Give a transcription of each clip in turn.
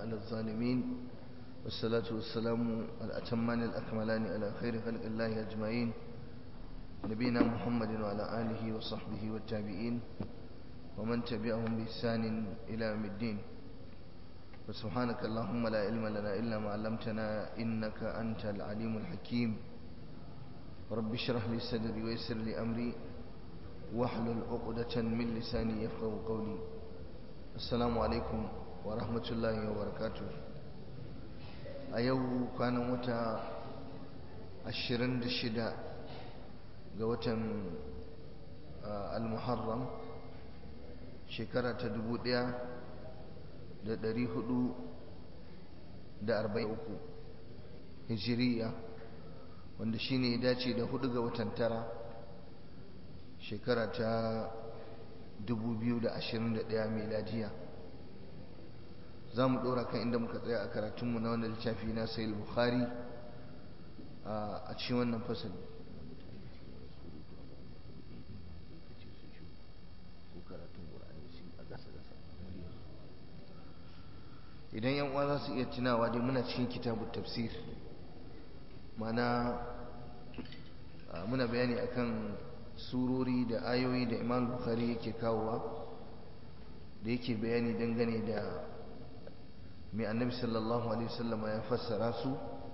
على الظالمين والصلاة والسلام الأتمان الأكملان على خير خلق الله أجمعين نبينا محمد وعلى آله وصحبه والتابعين ومن تبعهم بإحسان إلى يوم الدين وسبحانك اللهم لا علم لنا إلا ما علمتنا إنك أنت العليم الحكيم رب اشرح لي صدري ويسر لي أمري واحلل عقدة من لساني يفقه قولي السلام عليكم ورحمة الله وبركاته أيو كان متى الشرند الشداء قوة المحرم shekara ta dubu ɗaya da ɗari hudu da arba'in uku hijiriya wanda shi ne ya dace da hudu ga watan tara shekara ta dubu biyu da ashirin da ɗaya meladiya za mu ɗora kan inda muka tsaya a karatunmu na wanda littafi na sayil bukhari a cikin wannan fasali idan yan uwa za su iya tunawa dai muna cikin kitabun tafsir mana muna bayani akan surori da ayoyi da imam bukhari yake kawowa da yake bayani dangane da mai annabi sallallahu alaihi wasallam ya fassara su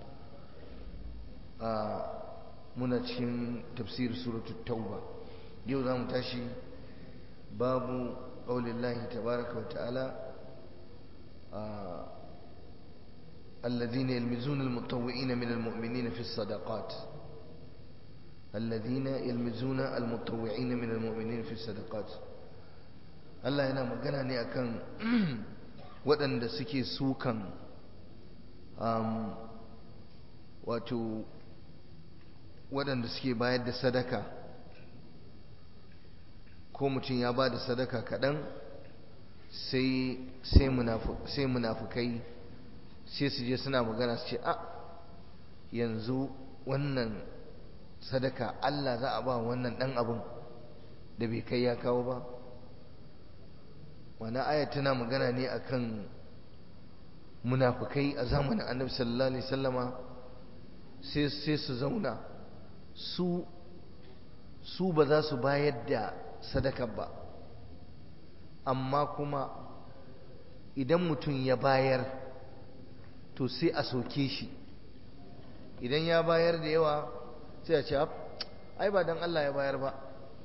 a muna cikin tafsir suratul tauba yau za mu tashi babu ƙaulillahi tabaraka wa ta'ala الذين يلمزون المطوعين من المؤمنين في الصدقات الذين يلمزون المطوعين من المؤمنين في الصدقات Allah yana magana ne akan waɗanda suke sukan wato waɗanda suke bayar da sadaka ko mutum ya ba da sadaka kaɗan sai munafukai sai su je suna magana su ce a yanzu wannan sadaka Allah za a ba wannan ɗan abin da bai kai ya kawo ba wani aya tana magana ne akan munafukai a zamanin annabi sallallahu alaihi sallama sai su zauna su su ba za su bayar da sadaka ba amma kuma idan mutum ya bayar to sai a soke shi idan ya bayar da yawa sai a ce ai ba don Allah ya bayar ba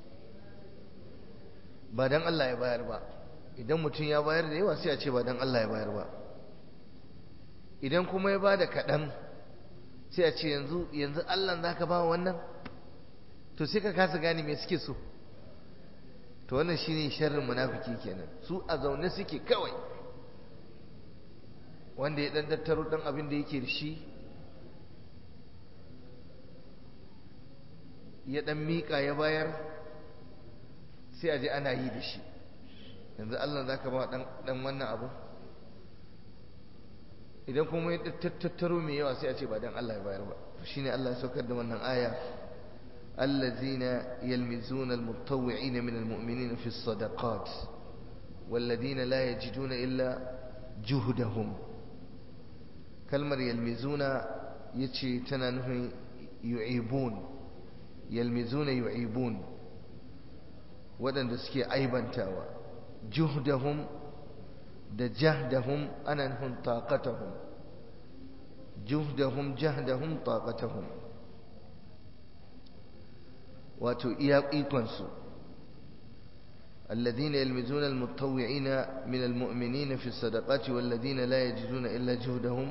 ba don Allah ya bayar ba idan mutum ya bayar da yawa sai a ce ba don Allah ya bayar ba idan kuma ya ba da kaɗan sai a ce yanzu yanzu Allah za ka ba wannan to sai ka kasa gane me suke so to wannan shine sharrin munafiki kenan su a zaune suke kawai wanda ya dan tattaro dan abin da yake da shi ya dan mika ya bayar sai a je ana yi da shi yanzu Allah zaka ba dan dan wannan abu idan kuma ya tattaro mai yawa sai a ce ba dan Allah ya bayar ba shine Allah ya saukar da wannan aya الذين يلمزون المتطوعين من المؤمنين في الصدقات والذين لا يجدون إلا جهدهم كلمة يلمزون يتشي تنانه يعيبون يلمزون يعيبون ودن دسكي عيبا تاوى جهدهم da jahdahum ana nufin taqatahum juhdahum jahdahum taqatahum wato iya ikonsu الذين يلمزون المتطوعين من المؤمنين في الصدقات والذين لا يجدون إلا جهدهم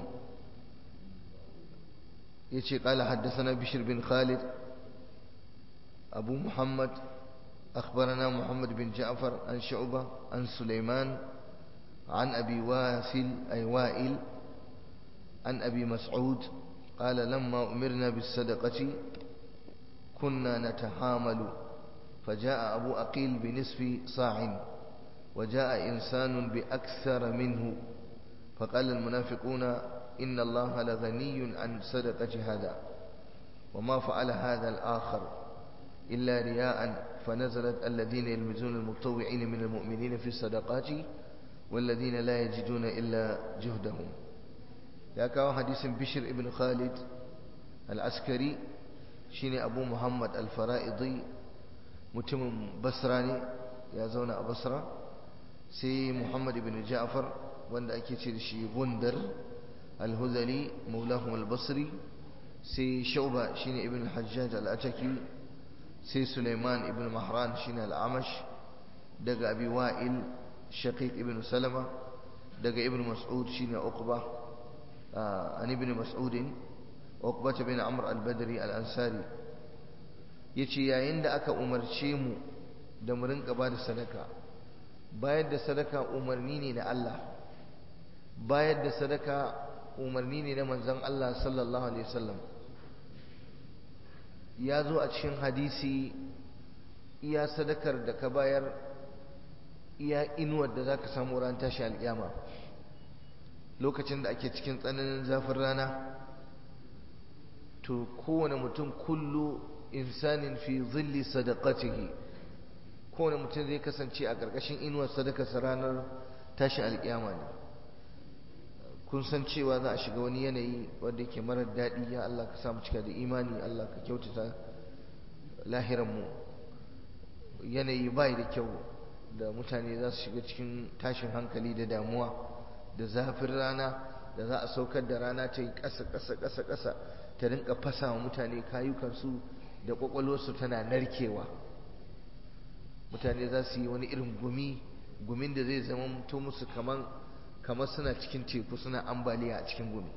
يشي قال حدثنا بشر بن خالد أبو محمد أخبرنا محمد بن جعفر عن شعبة عن سليمان عن أبي واسل أي وائل عن أبي مسعود قال لما أمرنا بالصدقة كنا نتحامل فجاء أبو أقيل بنصف صاع وجاء إنسان بأكثر منه فقال المنافقون إن الله لغني عن صدقة هذا وما فعل هذا الآخر إلا رياء فنزلت الذين يلمزون المتطوعين من المؤمنين في الصدقات والذين لا يجدون إلا جهدهم يا كاو حديث بشر ابن خالد العسكري شيني أبو محمد الفرائضي متم بصراني يا زونا بصرة سي محمد بن جعفر wanda ake ce da shi gundar al-huzali maulahum al-basri sai shauba shine ibn hajjaj al-ataki sai suleiman ibn mahran shine al-amash daga abi wa'il shaqiq ibn salama daga ibn mas'ud shine uqba an ibn mas'ud uqba bin amr al-badri al-ansari yace yayin da aka umarce mu da mu rinka ba da sadaka bayar da sadaka umarni ne na Allah bayar da sadaka umarni ne na manzon Allah sallallahu alaihi wasallam ya zo a cikin hadisi iya sadakar da ka bayar iya inuwar da za ka samu ran tashi alƙiyama lokacin da ake cikin tsananin zafin rana to kowane mutum kullu insanin fi zilli sadaqatihi kowane mutum zai kasance a ƙarƙashin inuwar sadakarsa ranar tashi alƙiyama ne kun san cewa za a shiga wani yanayi wanda yake marar daɗi ya Allah ka samu cika da imani Allah ka kyautata lahiranmu yanayi bai da kyau da mutane za su shiga cikin tashin hankali da damuwa da zafin rana da za a saukar da rana ta yi ƙasa ƙasa ƙasa ƙasa ta rinka fasa wa mutane kayukansu da ƙwaƙwalwarsu tana narkewa mutane za su yi wani irin gumi gumin da zai zama mutu musu kaman kamar suna cikin teku suna ambaliya a cikin gumi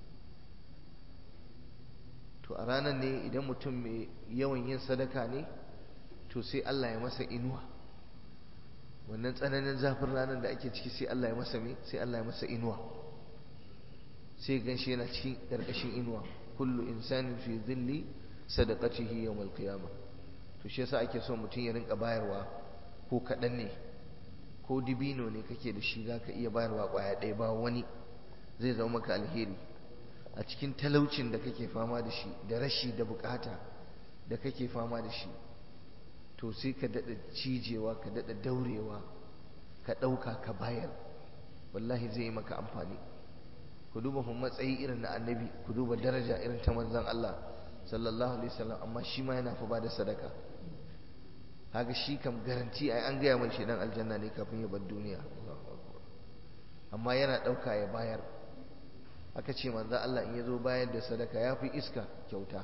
to a ranar ne idan mutum mai yawan yin sadaka ne to sai Allah ya masa inuwa wannan tsananin zafin ranar da ake ciki sai Allah ya masa me sai Allah ya masa inuwa sai gan shi yana cikin ƙarƙashin inuwa kullu insanin fi dhilli sadaqatihi yawmal qiyamah to shi yasa ake so mutum ya rinka bayarwa ko kaɗan ne ko dibino ne kake da shi za ka iya bayarwa ƙwaya ɗaya ba wani zai zama maka alheri a cikin talaucin da kake fama da shi da rashi da bukata da kake fama da shi to sai ka daɗa cijewa ka daɗa daurewa ka ɗauka ka bayar wallahi zai yi maka amfani ku duba kuma matsayi irin na annabi ku duba daraja irin ta manzon Allah sallallahu alaihi wasallam amma shi ma yana fa ba da sadaka haka shi kam garanti ai an gaya mai shi dan aljanna ne kafin ya bar duniya amma yana ɗauka ya bayar aka ce manzo Allah in ya zo bayar da sadaka ya fi iska kyauta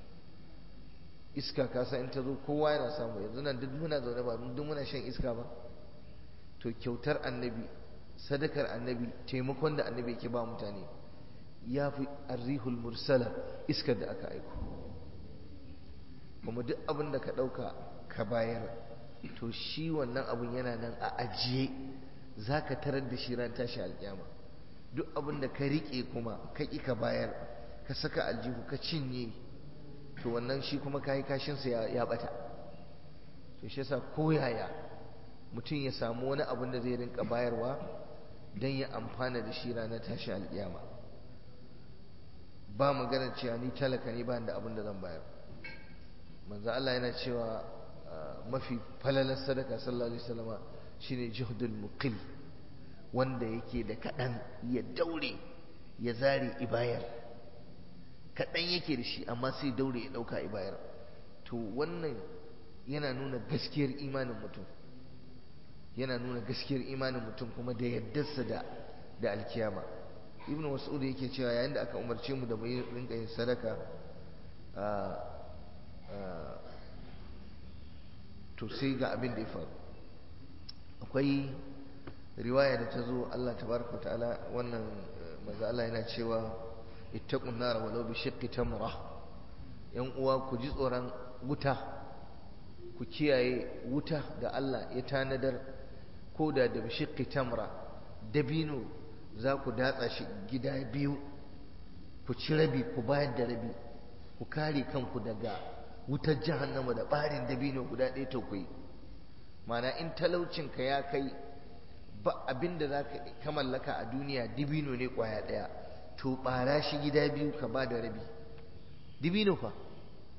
iska kasa in ta zo kowa yana samu yanzu nan duk muna zaune ba duk muna shan iska ba to kyautar annabi sadakar annabi taimakon da annabi yake ba mutane ya fi arrihul mursala iskar da aka aiko kuma duk abin da ka ɗauka ka bayar to shi wannan abun yana nan a ajiye za ka tarar da shi ran tashi alƙyama duk abin da ka riƙe kuma ka ƙi ka bayar ka saka aljihu ka cinye to wannan shi kuma kayi kashinsa ya ɓata to shi yasa koyaya mutum ya samu wani abin da zai rinka bayarwa don ya amfana da shi ranar tashi alƙiyama ba maganar cewa ni talaka ne ba da abin da zan bayar manzo Allah yana cewa mafi falalar sadaka sallallahu alaihi wasallama shine juhdul muqil wanda yake da kaɗan ya daure ya zare ibayar kaɗan yake da shi amma sai daure ya ɗauka ibayar to wannan yana nuna gaskiyar imanin mutum yana nuna gaskiyar imanin mutum kuma da yaddarsa da da alkiyama ibnu mas'ud yake cewa yayin da aka umarce mu da mu rinka yin sadaka to sai ga abin da ya faru akwai riwaya da ta zo Allah tabaraka ta'ala wannan manzo Allah yana cewa ittaqun nar walau bi shiqqi tamra yan uwa ku ji tsoron wuta ku kiyaye wuta da Allah ya tanadar ko da da bi shiqqi tamra dabino za ku datsa shi gida biyu ku ci rabi ku bayar da rabi ku kare kanku daga wutar jahannama da barin dabino guda ɗaya ta kuyi mana in talaucinka ya kai ba abin da za ka mallaka a duniya dibino ne kwaya ɗaya to ɓara shi gida biyu ka ba da rabi dibino fa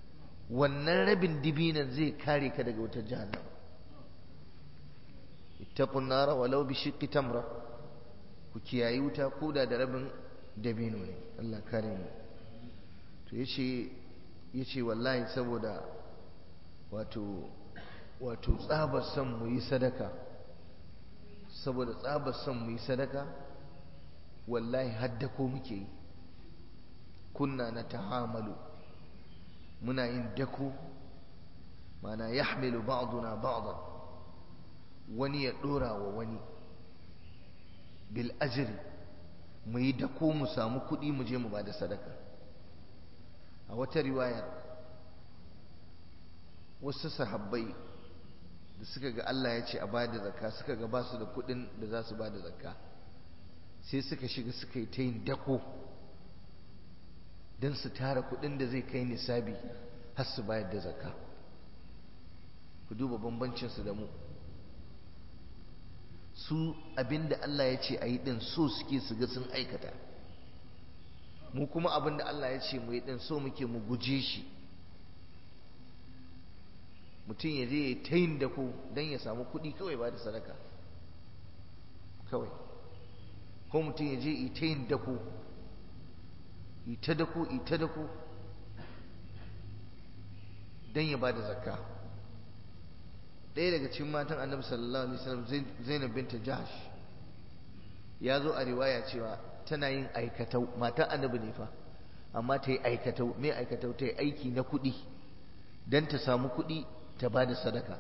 wannan rabin dibinan zai kare ka daga wutar jahannama ittaqun nara walau bi shiqqi tamra ku kiyayi wuta koda da rabin dabino ne Allah kare mu to yace yace wallahi saboda wato wato tsabar son mu yi sadaka saboda tsabar son mu yi sadaka wallahi hadda ko muke yi kunna na tahamalu muna yin dako mana yahmilu ba'duna ba'dan wani ya dora wa wani bil ajri mu yi dako mu samu kuɗi mu je mu ba da sadaka a wata riwayar wasu sahabbai da suka ga Allah ya ce a ba da zakka suka ga ba su da kuɗin da za su ba da zakka sai suka shiga suka yi ta yin dako don su tara kuɗin da zai kai nisabi har su bayar da zakka ku duba bambancinsu da mu su abinda Allah ya ce a yi ɗin so suke su ga sun aikata mu kuma abinda Allah ya ce mu yi ɗin so muke mu guje shi mutum ya je ya ta yin dako don ya samu kuɗi kawai ba da sadaka kawai ko mutum ya je ya ta yin dako ita dako ita dako don ya ba da zakka ɗaya daga cikin matan annabi sallallahu alaihi wasallam zainab binta jahash ya zo a riwaya cewa tana yin aikatau matan annabi ne fa amma ta yi aikatau mai aikatau ta yi aiki na kuɗi don ta samu kuɗi ta ba da sadaka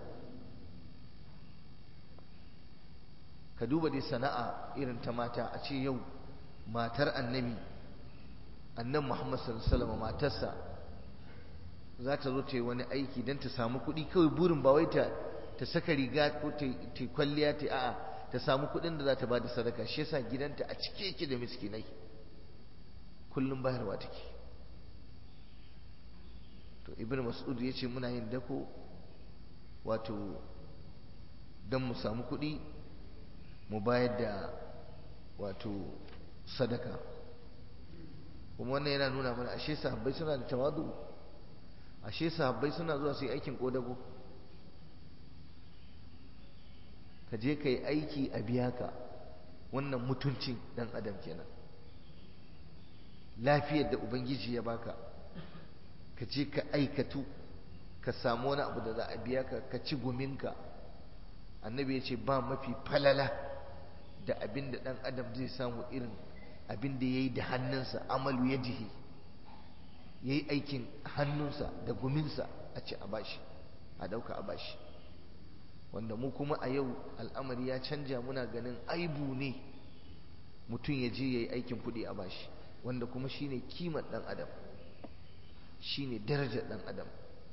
ka duba dai sana'a irin ta mata a ce yau matar annabi annan muhammad sallallahu alaihi matarsa za ta zo ta yi wani aiki don ta samu kuɗi kawai burin ba wai ta ta saka riga ko ta kwalliya ta a'a ta samu kuɗin da za ta ba da sadaka shi yasa gidanta a cike yake da miskinai kullum bayarwa take to ibnu mas'ud ya ce muna yin dako wato don mu samu kuɗi mu bayar da wato sadaka kuma wannan yana nuna mana ashe sahabbai suna da tawadu ashe sahabbai suna zuwa su yi aikin kodago ka je ka yi aiki a biya ka wannan mutuncin dan adam kenan lafiyar da ubangiji ya baka ka je ka aikatu ka samu wani abu da za a biya ka ka ci guminka annabi ya ce ba mafi falala da abin da ɗan adam zai samu irin abin da ya yi da hannunsa amalu ya jihi ya yi aikin hannunsa da guminsa a ci a bashi a ɗauka a bashi wanda mu kuma a yau al'amari ya canja muna ganin aibu ne mutum ya je ya yi aikin kuɗi a bashi wanda kuma shine kimar ɗan adam shine darajar ɗan adam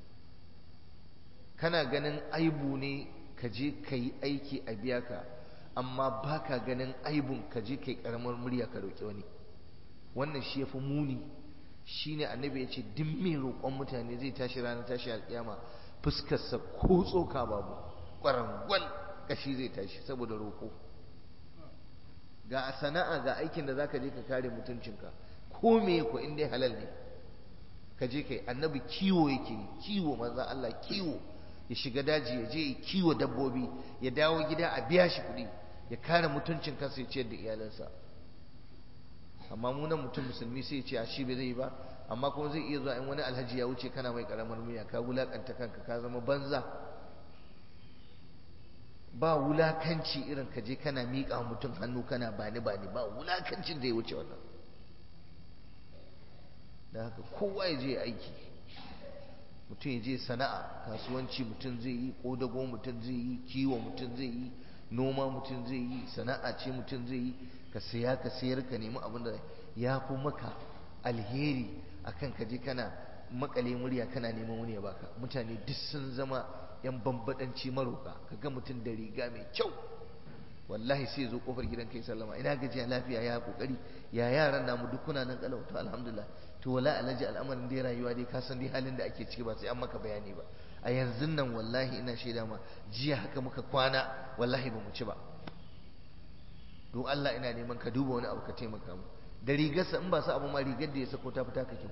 kana ganin aibu ne ka je ka yi aiki a biya ka amma ba ka ganin aibun ka je ka yi ƙaramar murya ka roƙi wani wannan shi ya fi muni shi ne annabi ya ce duk mai roƙon mutane zai tashi ranar tashi alƙiyama fuskarsa ko tsoka babu ƙwarangwal ƙashi zai tashi saboda roƙo ga sana'a ga aikin da za ka je ka kare mutuncinka ko me ko in dai halal ne ka je kai annabi kiwo yake kiwo manzo Allah kiwo ya shiga daji ya je ya kiwo dabbobi ya dawo gida a biya shi kuɗi ya kare mutuncin kansa ya ciyar da iyalansa amma mu nan mutum musulmi sai ya ce a shi bai zai ba amma kuma zai iya zuwa in wani alhaji ya wuce kana mai karamar miya ka wulakanta kanka ka zama banza ba wulakanci irin ka je kana miƙa mutum hannu kana bani bani ba wulakancin da ya wuce wannan da haka kowa ya je aiki mutum ya je sana'a kasuwanci mutum zai yi ƙodago mutum zai yi kiwo mutum zai yi noma mutum zai yi sana'a ce mutum zai yi ka saya ka sayar ka nemi abin da ya fi maka alheri akan ka je kana makale murya kana neman wani ya baka mutane duk sun zama yan bambadanci maroka kaga mutum da riga mai kyau wallahi sai zo kofar gidan kai sallama ina gajiya lafiya ya kokari ya yaran namu duk kuna nan kalau to alhamdulillah to wala alaji al'amarin dai rayuwa dai ka san dai halin da ake ciki ba sai an maka bayani ba a yanzu nan wallahi ina shaida ma jiya haka muka kwana wallahi ba mu ci ba don Allah ina neman ka duba wani abu ka taimaka mu da rigarsa in ba su abu ma rigar da ya sako ta fita ka kyau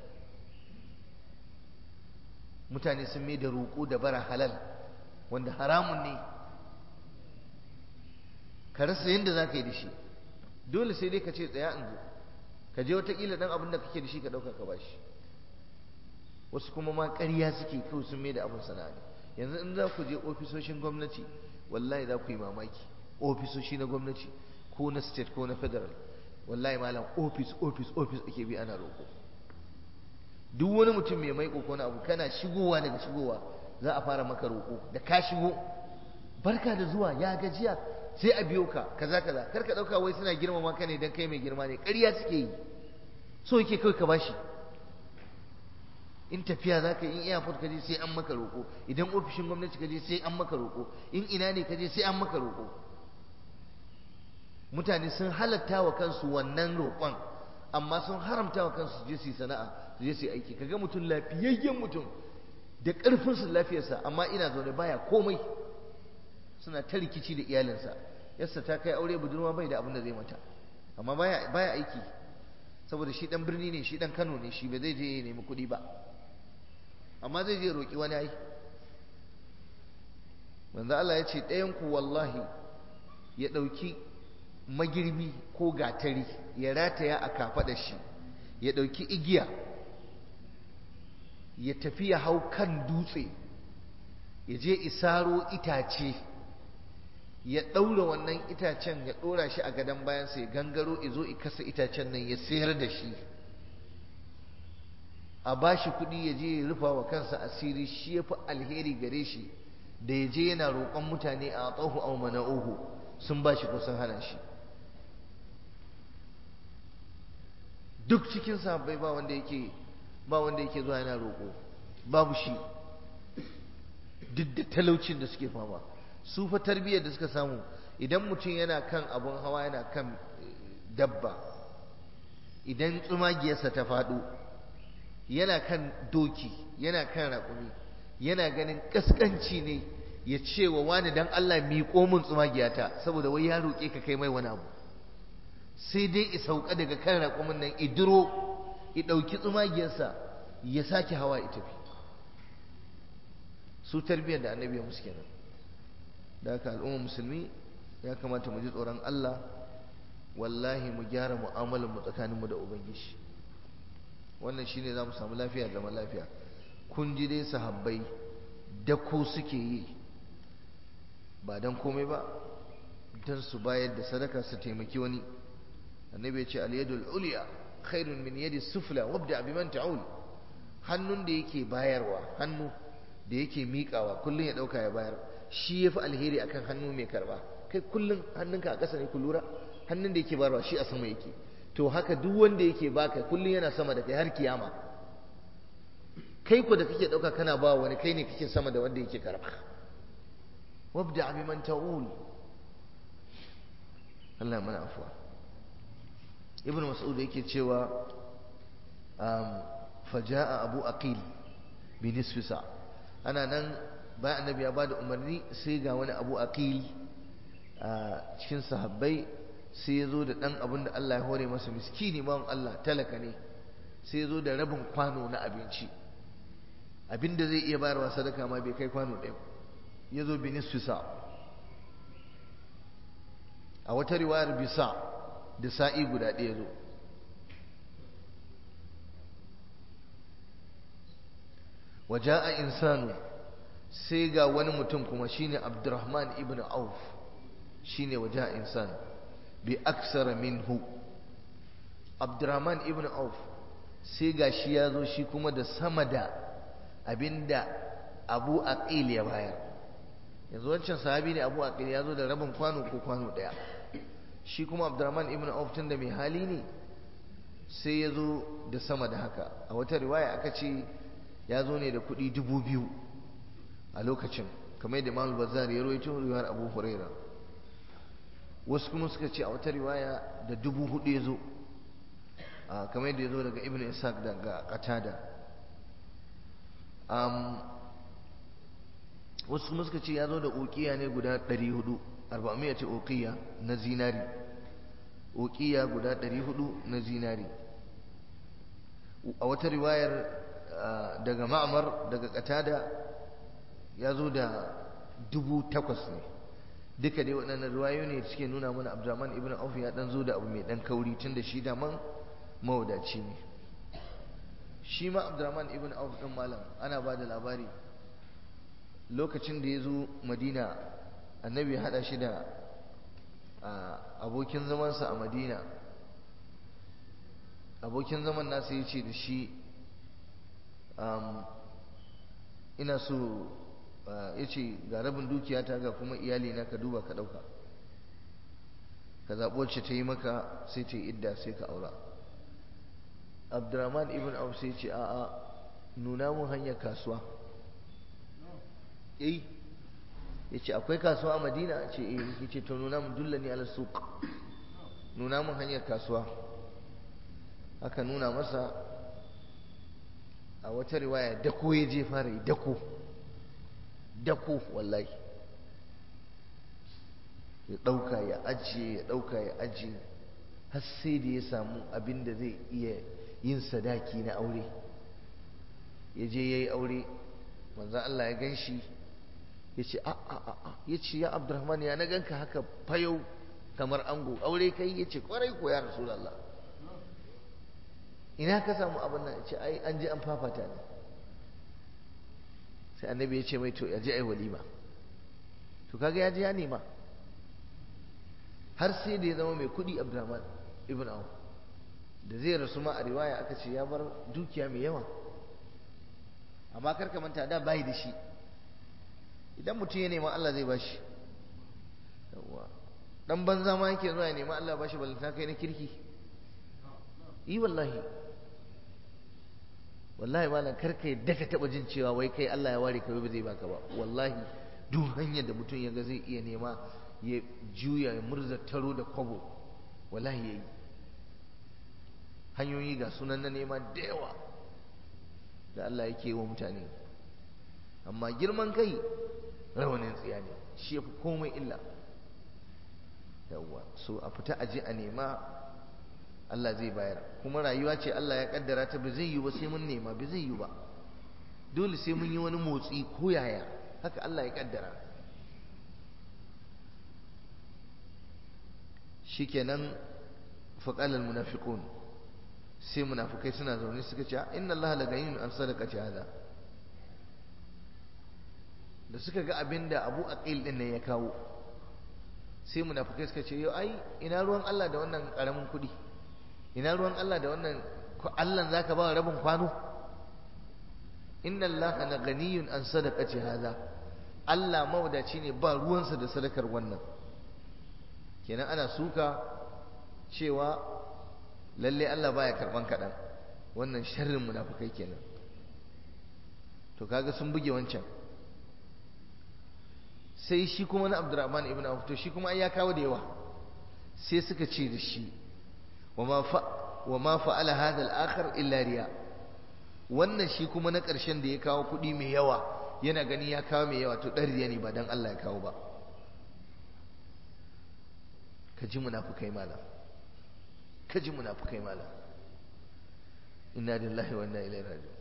mutane sun mai da roƙo da bara halal wanda haramun ne ka rasa yadda za ka yi da shi dole sai dai ka ce tsaya in zo ka je watakila dan abin da kake da shi ka ɗauka ka bashi wasu kuma ma ƙarya suke kawai sun mai da abin sana'a ne yanzu in za ku je ofisoshin gwamnati wallahi za ku yi mamaki ofisoshi na gwamnati ko na state ko na federal wallahi malam ofis ofis ofis ake bi ana roƙo duk wani mutum mai mai ko na abu kana shigowa daga shigowa za a fara maka roƙo da ka shigo barka da zuwa ya gajiya sai a biyo ka kaza kaza kar ka dauka wai suna girmama ka ne dan kai mai girma ne ƙarya suke yi so yake kai ka bashi in tafiya za ka yi in airport ka je sai an maka roƙo idan ofishin gwamnati ka je sai an maka roƙo in ina ne ka je sai an maka roƙo mutane sun halatta wa kansu wannan roƙon amma sun haramta wa kansu su je su yi sana'a su je su yi aiki kaga mutum lafiyayyen mutum da ƙarfinsa lafiyarsa amma ina zaune baya komai suna ta rikici da iyalinsa yassa ta kai aure budurwa bai da abin da zai mata amma baya baya aiki saboda shi dan birni ne shi dan Kano ne shi ba zai je ya nemi kuɗi ba amma zai je roƙi wani ai manzo Allah ya ce ɗayan ku wallahi ya ɗauki magirbi ko gatari ya rataya a kafaɗar shi ya ɗauki igiya ya tafi ya hau kan dutse ya je isaro itace ya ɗaura wannan itacen ya ɗora shi a gadon bayansa ya gangaro izo i kasa itacen nan ya sayar da shi a ba shi kuɗi ya je ya rufa wa kansa asiri shi ya fi alheri gare shi da ya je yana roƙon mutane a tsohu au mana'uhu sun ba shi ko sun hana shi duk cikin sahabbai ba wanda yake ba wanda yake zuwa yana roƙo babu shi duk da talaucin da suke fama su fa tarbiyyar da suka samu idan mutum yana kan abun hawa yana kan dabba idan tsumagiyarsa ta faɗo yana kan doki yana kan raƙumi yana ganin ƙasƙanci ne ya ce wa wani dan Allah miƙo min tsumagiyata saboda wai ya roƙe ka kai mai wani abu sai dai i sauka daga kan raƙumin nan idiro i ɗauki tsumagiyarsa ya sake hawa ya tafi su tarbiyyar da annabi ya musu kenan da haka al'ummar musulmi ya kamata mu ji tsoron Allah wallahi mu gyara mu'amalar mu tsakanin mu da ubangiji wannan shine za mu samu lafiya da zaman lafiya kun ji dai sahabbai da ko suke yi ba dan komai ba dan su bayar da sadaka su taimaki wani annabi ya ce al-yadul ulya khairun min yadi sufla wabda biman ta'ul hannun da yake bayarwa hannu da yake miƙawa kullun ya dauka ya bayar shi yafi alheri akan hannu mai karba kai kullun hannunka a ƙasa ne ku lura hannun da yake bayarwa shi a sama yake to haka duk wanda yake baka kullun yana sama da kai har kiyama kai ku da kake dauka kana ba wani kai ne kake sama da wanda yake karba wabda biman ta'ul Allah mana afuwa ibn mas'ud yake cewa faja'a abu aqil bi nisfi sa ana nan bayan annabi ya bada umarni sai ga wani abu aqil a cikin sahabbai sai ya zo da dan abin da Allah ya hore masa miskini bawan Allah talaka ne sai ya zo da rabin kwano na abinci abin da zai iya bayarwa sadaka ma bai kai kwano ɗaya ya zo bi nisfi sa a wata riwayar bisa da sa'i guda ɗaya zo waje a insanu sai ga wani mutum kuma shine abdurrahman ibn auf shine waje a insan bi aksara minhu abdurrahman ibn auf sai ga shi ya zo shi kuma da sama da abinda abu aqil ya bayar yanzu wancan sahabi ne abu aqil ya zo da rabin kwano ko kwano ɗaya shi kuma abdurrahman ibn auf tun da mai hali ne sai ya zo da sama da haka a wata riwaya aka ce ya zo ne da kuɗi dubu biyu a lokacin kamar yadda imam bazar ya rawaito riwayar abu huraira wasu kuma suka ce a wata riwaya da dubu hudu ya zo kamar yadda ya zo daga ibn ishaq daga qatada wasu kuma suka ce ya zo da ukiya ne guda ɗari hudu arba'amiyya ce uqiya na zinari uqiya guda 400 na zinari a wata riwayar daga ma'amar daga qatada ya zo da dubu takwas ne duka dai waɗannan ruwayo ne suke nuna mana abdurrahman ibn auf ya dan zo da abu mai dan kauri tun da shi da man mawadaci ne shi ma abdurrahman ibn auf din malam ana ba da labari lokacin da ya zo madina annabi ya haɗa shi da abokin zamansa a madina abokin zaman nasa ya ce da shi ina so ya ce ga rabin dukiyata ga kuma iyali na ka duba ka ɗauka ka zaɓi wacce ta yi maka sai ta yi idda sai ka aura abdurrahman ibn auf sai ce a'a nuna mun hanyar kasuwa eh ya ce akwai kasuwa a madina ce eh ya ce to nuna mun dulla ni ala suq nuna mun hanyar kasuwa aka nuna masa a wata riwaya dako ya je fara yi dako dako wallahi ya ɗauka ya ajiye ya ɗauka ya ajiye har sai da ya samu abin da zai iya yin sadaki na aure ya je ya yi aure manzan Allah ya gan shi ya ce a a a ya ce ya abdurrahman ya na ganka haka fayau kamar ango aure kai ya ce kwarai ko ya rasulallah ina ka samu abin nan ce ai an je an fafata ne sai annabi ya ce mai to ya je ai walima to kaga ya je ya nema har sai da ya zama mai kudi abdurrahman ibn auf da zai rasu ma a riwaya aka ce ya bar dukiya mai yawa amma kar ka manta da bai da shi idan mutum ya nema Allah zai bashi yawa dan banza ma yake zuwa ya nema Allah bashi balanta kai na kirki yi wallahi wallahi malam karka yadda ka taba jin cewa wai kai Allah ya ware ka ba zai baka ba wallahi duk hanyar da mutum ya ga zai iya nema ya juya ya murza taro da kwabo wallahi yayi hanyoyi ga sunan na nema da yawa da Allah yake wa mutane amma girman kai rawanin tsiya ne shi yafi komai illa yawwa so a fita aje a nema Allah zai bayar kuma rayuwa ce Allah ya kaddara ta ba zai yi ba sai mun nema ba zai yi ba dole sai mun yi wani motsi ko yaya haka Allah ya kaddara shikenan faqala almunafiqun sai munafikai suna zaune suka ce inna Allah la gayyun an sadaqati hada da suka ga abinda Abu Aqil din ne ya kawo sai munafikai suka ce yau ai ina ruwan Allah da wannan karamin kuɗi ina ruwan Allah da wannan Allah zaka ba rabin kwano inna Allah la ganiyun an sadaqati hada Allah mawadaci ne ba ruwansa da sadakar wannan kenan ana suka cewa lalle Allah baya karban kaɗan wannan sharrin munafikai kenan to kaga sun buge wancan sai shi kuma na Abdurrahman ibn Auf to shi kuma ai ya kawo da yawa sai suka ce da shi وما ف... وما فعل هذا الآخر إلا رياء wannan shi kuma na ƙarshen da ya kawo kuɗi mai yawa yana gani ya kawo mai yawa to ɗan riya ne ba don Allah ya kawo ba ka ji munafukai mala ka ji munafukai mala inna lillahi wa inna ilaihi raji'un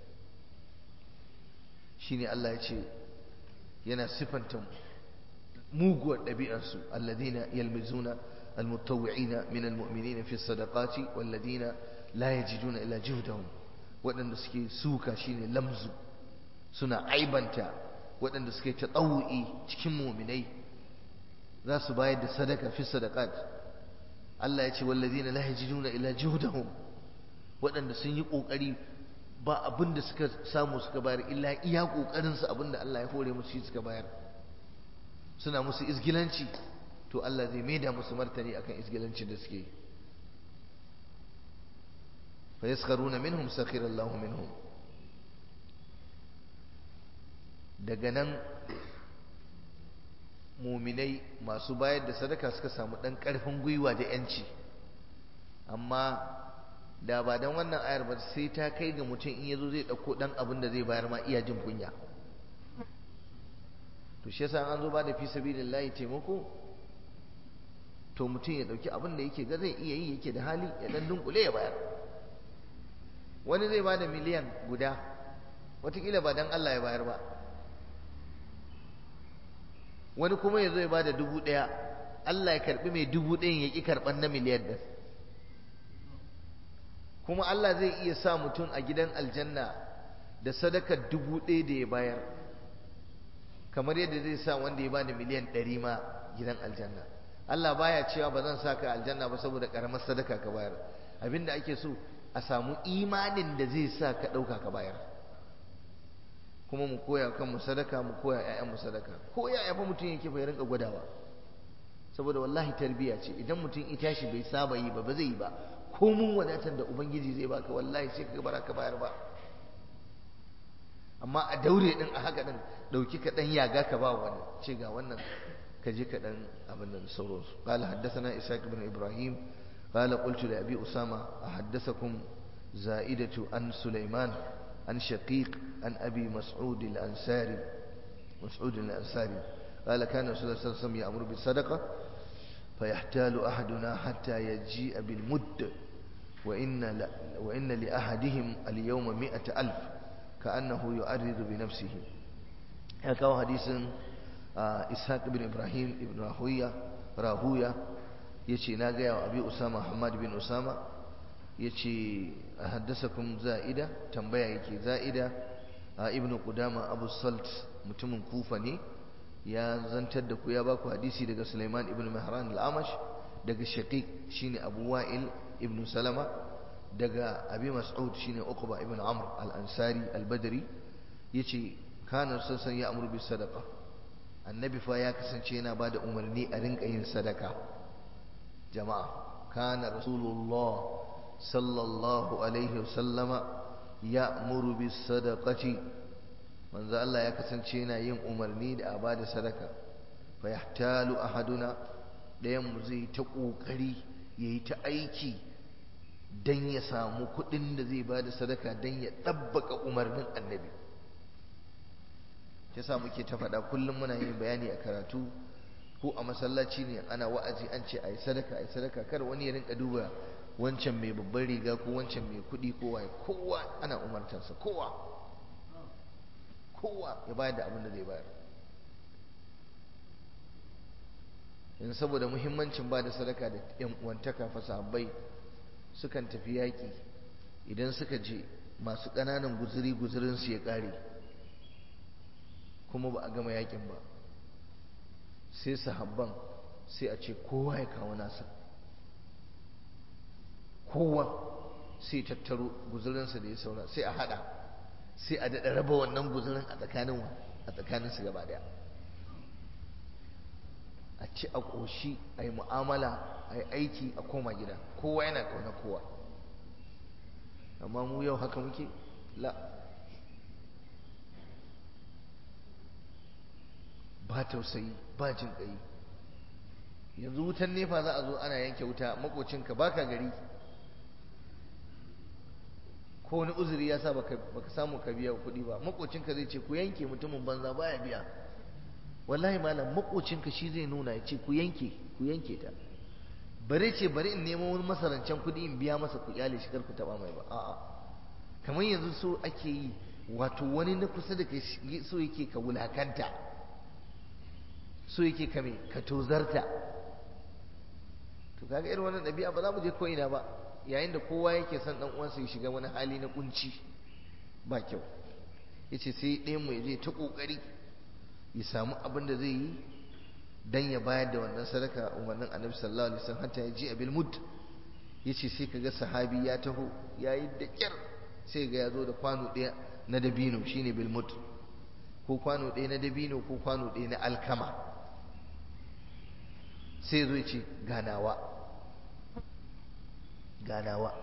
shine Allah ya ce yana sifanta muguwar ɗabi'arsu alladhina yalmizuna المتطوعين من المؤمنين في الصدقات والذين لا يجدون إلا جهدهم waɗanda suke suka shine lamzu suna aibanta waɗanda suke taɗawu'i cikin muminai za su bayar da sadaka fi sadaqat Allah ya ce wallazina la yajiduna illa juhdahum waɗanda sun yi ƙoƙari ba abin da suka samu suka bayar illa iya ƙoƙarin su abin da Allah ya hore musu shi suka bayar suna musu izgilanci to Allah zai maida musu martani akan isgilancin da suke fa yaskharuna minhum sakhira Allahu minhum daga nan muminai masu bayar da sadaka suka samu dan karfin gwiwa da yanci amma da ba dan wannan ayar ba sai ta kai ga mutum in yazo zai dauko dan abin da zai bayar ma iya jin kunya to shi yasa an zo ba da fi sabilillahi taimako to mutum ya dauki abin da yake ga zai iya yi yake da hali ya dan dunkule ya bayar wani zai bada miliyan guda watakila ba dan Allah ya bayar ba wani kuma ya zo ya bada dubu ɗaya Allah ya karɓi mai dubu ɗayan ya ƙi karɓar na miliyan ɗin kuma Allah zai iya sa mutum a gidan aljanna da sadakar dubu ɗaya da ya bayar kamar yadda zai sa wanda ya bada miliyan ɗari ma gidan aljanna Allah baya cewa ba zan sa ka aljanna ba saboda ƙaramar sadaka ka bayar abinda ake so a samu imanin da zai sa ka ɗauka ka bayar kuma mu koya kan mu sadaka mu koya ƴaƴan mu sadaka ko yaya fa mutum yake bai rinka gwadawa saboda wallahi tarbiya ce idan mutum ya tashi bai saba yi ba ba zai yi ba ko mun wadatar da ubangiji zai baka wallahi sai ka bara ka bayar ba amma a daure din a haka din dauki ka dan yaga ka ba wani ce ga wannan ka je ka dan abin nan sauransu qala haddathana isaac ibn ibrahim qala qultu li abi usama ahaddathakum za'idatu an sulaiman عن شقيق عن أبي مسعود الأنساري مسعود الأنساري قال كان رسول الله صلى الله عليه وسلم يأمر بالصدقة فيحتال أحدنا حتى يجيء بالمد وإن, ل... وإن لأحدهم اليوم مئة ألف كأنه يؤرد بنفسه هكذا حديث إسحاق بن إبراهيم بن راهوية راهوية يشي ناقيا وأبي أسامة حماد بن أسامة yace haddasakum za'ida tambaya yake za'ida a ibnu qudama abu salt mutumin kufa ne ya zantar da ku ya baku hadisi daga sulaiman ibn mahran al-amash daga shaqiq shine abu wa'il ibn salama daga abi mas'ud shine uqba ibn amr al-ansari al-badri yace kana sassan ya amuru bis sadaqa annabi fa ya kasance yana bada umarni a rinka yin sadaka jama'a kana rasulullah صلى الله عليه وسلم يأمر بالصدقة من ذا الله يكسنشينا يم أمرني لأباد صدقة فيحتال أحدنا ɗayan zai ta ƙoƙari ya yi ta aiki don ya samu kuɗin da zai ba da sadaka don ya ɗabbaka umarnin annabi ta sa muke ta faɗa kullum muna yin bayani a karatu ko a masallaci ne ana wa'azi an ce a yi sadaka a yi sadaka kar wani ya rinka duba wancan mai babban riga ko wancan mai kuɗi ko waye kowa ana umartarsa kowa kowa ya bayar da abin da zai bayar in saboda muhimmancin ba da sadaka da yan uwantaka fa sahabbai sukan tafi yaƙi idan suka je masu ƙananan guzuri guzurin su ya ƙare kuma ba a gama yaƙin ba sai sahabban sai a ce kowa ya kawo nasa kowa sai tattaro guzurinsa da ya saura sai a hada sai a daɗa raba wannan guzurin a tsakanin a tsakaninsu gaba daya a ci a ƙoshi a yi mu'amala a yi aiki a koma gida kowa yana ƙauna kowa amma mu yau haka muke la ba tausayi ba jin ƙai yanzu wutan nefa za a zo ana yanke wuta makocinka baka gari ko wani uzuri ya sa baka samu ka biya kuɗi ba makocinka zai ce ku yanke mutumin banza baya biya wallahi malam makocinka shi zai nuna ya ce ku yanke ku yanke ta bare ce bari in nemo wani masarancen kuɗi in biya masa ku kyale shi kar ku taba mai ba a'a kamar yanzu so ake yi wato wani na kusa da kai so yake ka wulakanta so yake ka me ka tozarta to kaga irin wannan ɗabi'a ba za mu je ko ina ba yayin da kowa yake son dan uwansa ya shiga wani hali na kunci ba kyau yace sai ɗayan mu je ta kokari ya samu abin da zai yi dan ya bayar da wannan sadaka umarnin Annabi sallallahu alaihi wasallam hatta ya ji abil mud yace sai kaga sahabi ya taho yayi da kyar sai ga ya zo da kwano ɗaya na dabino shine bil mud ko kwano ɗaya na dabino ko kwano ɗaya na alkama sai zo ya ce ganawa ganawa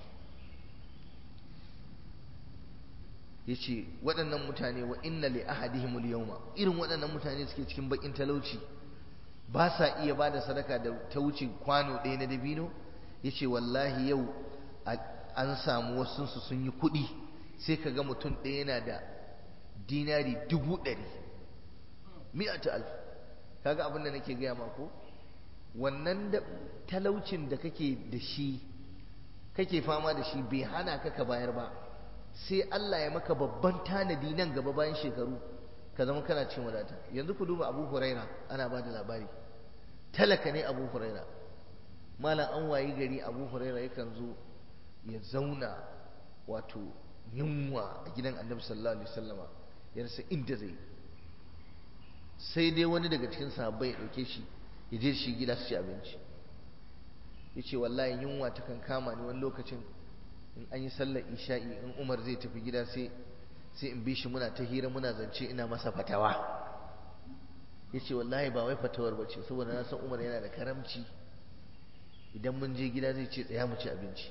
yace waɗannan mutane wa inna li ahadihim al-yawma irin waɗannan mutane suke cikin bakin talauci ba sa iya bada sadaka da ta wuce kwano ɗaya na dabino yace wallahi yau an samu wasu su sun yi kuɗi sai kaga mutum ɗaya yana da dinari dubu ɗari mi'atu alf kaga abin da nake gaya ma ko wannan da talaucin da kake da shi kake fama da shi bai hana ka ka bayar ba sai Allah ya maka babban tanadi nan gaba bayan shekaru ka zama kana cin wadata yanzu ku duba abu huraira ana ba da labari talaka ne abu huraira malam an wayi gari abu huraira yakan zo ya zauna wato yunwa a gidan annabi sallallahu alaihi wasallama ya rasa inda zai sai dai wani daga cikin sahabbai ya dauke shi ya je shi gida su ci abinci ya ce wallahi yunwa ta kan kama ni wani lokacin in an yi sallar isha'i in umar zai tafi gida sai sai in bi shi muna ta hira muna zance ina masa fatawa ya ce wallahi ba wai fatawar ba ce saboda na san umar yana da karamci idan mun je gida zai ce tsaya mu ci abinci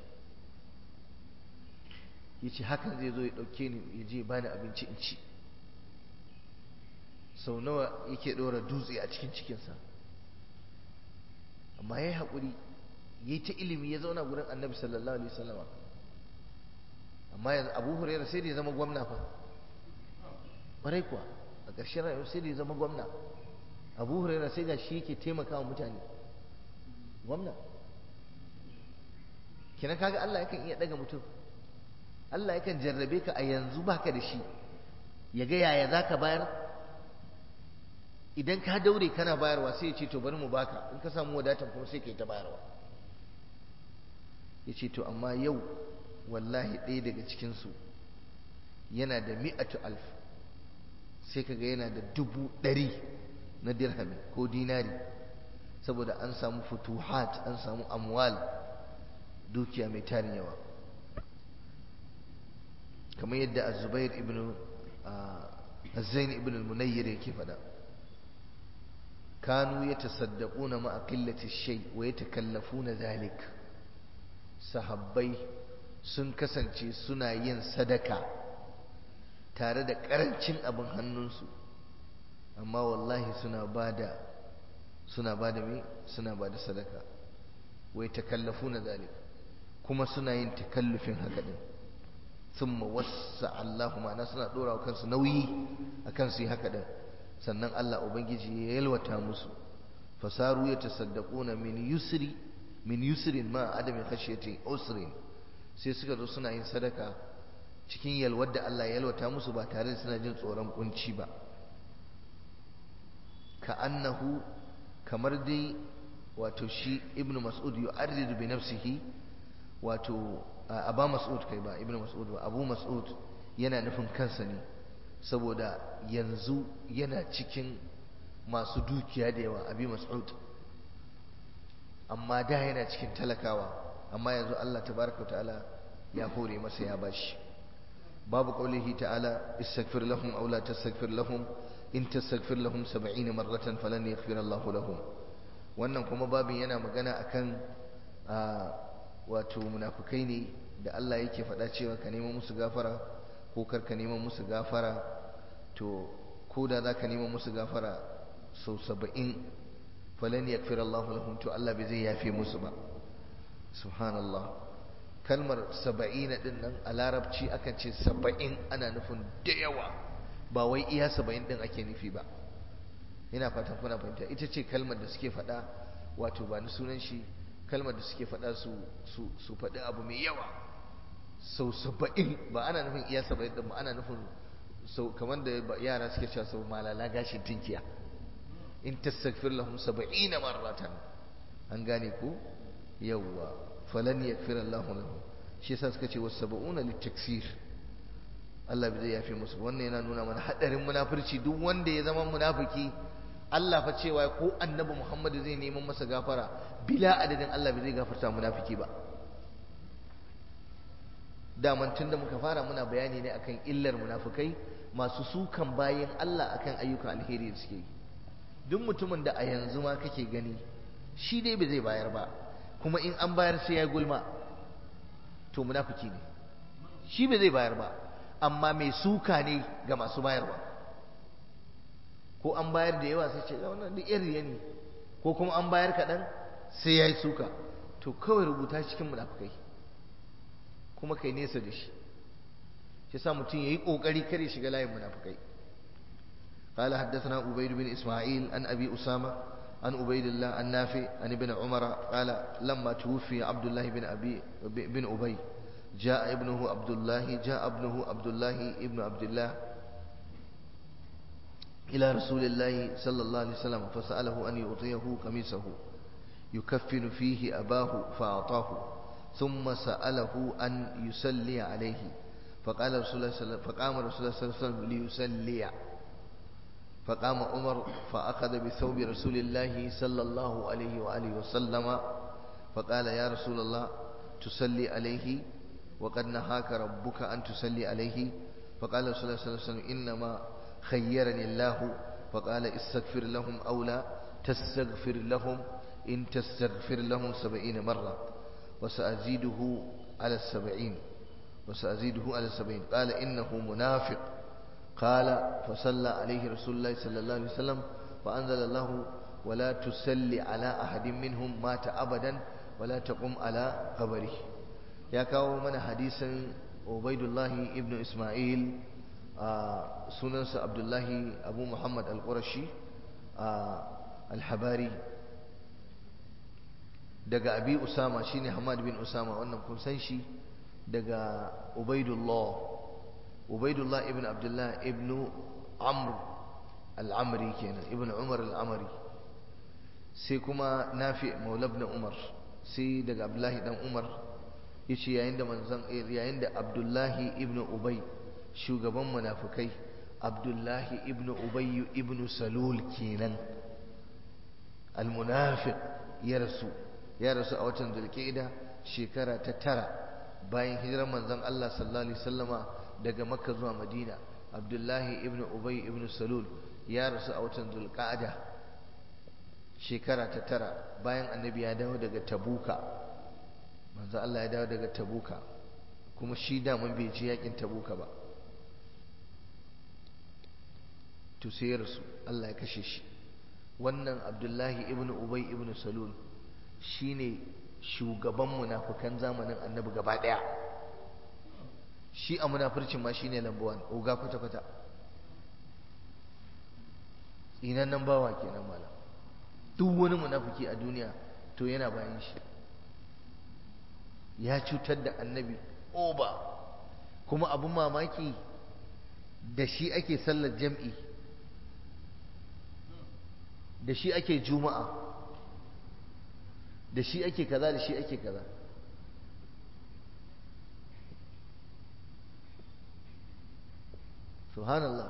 ya ce hakan zai zo ya ɗauke ni ya je bani abinci in ci sau nawa yake ɗora dutse a cikin cikinsa amma ya yi haƙuri ya yi ta ilimi ya zauna gurin annabi sallallahu alaihi wasallama amma yanzu abu huraira sai da ya zama gwamna fa ƙwarai kuwa a ƙarshen rayuwa sai da ya zama gwamna abu huraira sai ga shi yake taimaka wa mutane gwamna kina kaga Allah yakan iya daga mutum Allah yakan jarrabe ka a yanzu baka da shi ya ga yaya zaka bayar idan ka daure kana bayarwa sai ya ce to bari mu baka in ka samu wadatan kuma sai ka yi ta bayarwa ya ce to amma yau wallahi ɗaya daga cikinsu yana da mi'atu alf sai ka ga yana da dubu ɗari na dirhami ko dinari saboda an samu futuhat an samu amwal dukiya mai tarin yawa kamar yadda azubair ibn azzain ibn al-munayyir yake faɗa kanu yatasaddaquna ma'a qillati shay wa yatakallafuna dhalik sahabbai sun kasance suna yin sadaka tare da karancin abin hannunsu amma wallahi suna bada suna bada me suna bada sadaka wa yatakallafuna dhalik kuma suna yin takallufin haka din thumma wassa Allahu ma'ana suna dora wa kansu nauyi akan su yi haka din sannan Allah ubangiji ya yalwata musu fasaru yatasaddaquna min yusri min yusrin ma adami khashyati usrin sai suka zo suna yin sadaka cikin yalwar da Allah ya yalwata musu ba tare da suna jin tsoron kunci ba ka annahu kamar dai wato shi ibnu mas'ud yu'arridu bi nafsihi wato aba mas'ud kai ba ibnu mas'ud ba abu mas'ud yana nufin kansa ne saboda yanzu yana cikin masu dukiya da yawa abi mas'ud amma da yana cikin talakawa amma yanzu Allah tabaraka wa ta'ala ya hore masa ya bashi babu qaulihi ta'ala istaghfir lahum aw la tastaghfir lahum in tastaghfir lahum 70 marratan falan yaghfir Allahu lahum wannan kuma babin yana magana akan wato munafukai ne da Allah yake faɗa cewa ka neman musu gafara ko kar ka neman musu gafara to ko da za ka neman musu gafara sau saba'in falan yakfir Allahu lahum to Allah bai zai yafe musu ba subhanallah kalmar saba'in din nan a larabci akan ce saba'in ana nufin da yawa ba wai iya saba'in din ake nufi ba ina fatan kuna fahimta ita ce kalmar da suke faɗa wato ba ni sunan shi kalmar da suke faɗa su su su faɗi abu mai yawa sau saba'in ba ana nufin iya saba'in din ba ana nufin sau kamar da yara suke cewa sau malala gashin tinkiya in tastaghfir lahum saba'ina marratan an gane ku yawwa falan yakfir Allahu lahum shi yasa suka ce was sab'una litaksir Allah bai zai yafe musu wannan yana nuna mana hadarin munafurci duk wanda ya zama munafiki Allah fa cewa ko annabi Muhammad zai neman masa gafara bila adadin Allah bai zai gafarta munafiki ba daman tun da muka fara muna bayani ne akan illar munafukai masu sukan bayan Allah akan ayyukan alheri da suke yi duk mutumin da a yanzu ma kake gani shi dai bai zai bayar ba kuma in an bayar sai ya gulma to munafiki ne shi bai zai bayar ba amma mai suka ne ga masu bayarwa ko an bayar da yawa sai ce wannan duk yan riya ne ko kuma an bayar kaɗan sai ya yi suka to kawai rubuta cikin munafukai kuma kai nesa da shi shi sa mutum ya yi ƙoƙari kare shiga layin munafukai قال حدثنا عبيد بن إسماعيل عن أبي أسامة عن عبيد الله عن نافع عن ابن عمر قال لما توفي عبد الله بن أبي بن أبي جاء ابنه عبد الله جاء ابنه عبد الله ابن عبد الله إلى رسول الله صلى الله عليه وسلم فسأله أن يعطيه قميصه يكفن فيه أباه فأعطاه ثم سأله أن يسلي عليه فقال رسول الله صلى فقام رسول الله صلى الله عليه وسلم ليسلي فقام عمر فأخذ بثوب رسول الله صلى الله عليه وآله وسلم فقال يا رسول الله تصلي عليه وقد نهاك ربك أن تصلي عليه فقال رسول الله صلى الله عليه وسلم إنما خيرني الله فقال استغفر لهم أو لا تستغفر لهم إن تستغفر لهم سبعين مرة وسأزيده على السبعين وسأزيده على السبعين قال إنه منافق قال فصلى عليه رسول الله صلى الله عليه وسلم فأنزل الله ولا تسلي على أحد منهم مات أبدا ولا تقم على قبره يا كاو من حديثا عبيد الله ابن إسماعيل آه سننس عبد الله أبو محمد القرشي آه الحباري daga abi usama shine hamad bin usama wannan kun san shi daga ubaidullah ubaidullah ibn abdullah ibn amr al-amri kenan ibn umar al-amri sai kuma nafi maula ibn umar sai daga abdullahi dan umar yace yayin da manzon yayin da abdullahi ibn ubay shugaban munafikai abdullahi ibn ubay ibn salul kenan al-munafiq ya rasu ya rasu a watan zulqa'ida shekara ta tara bayan hijirar manzon Allah sallallahu alaihi wasallama daga makka zuwa madina abdullahi ibn ubay ibn salul ya rasu a watan zulqa'ada shekara ta tara bayan annabi ya dawo daga tabuka manzon Allah ya dawo daga tabuka kuma shi da mun bai ji yakin tabuka ba to sai ya rasu Allah ya kashe shi wannan abdullahi ibn ubay ibn salul shine shugaban munafukan zamanin annabi gaba daya shi a munafurcin ma shine lambawan oga kwata kwata tsinan nan bawa kenan malam duk wani munafuki a duniya to yana bayan shi ya cutar da annabi oba kuma abin mamaki da shi ake sallar jam'i da shi ake juma'a da shi ake kaza da shi ake kaza subhanallah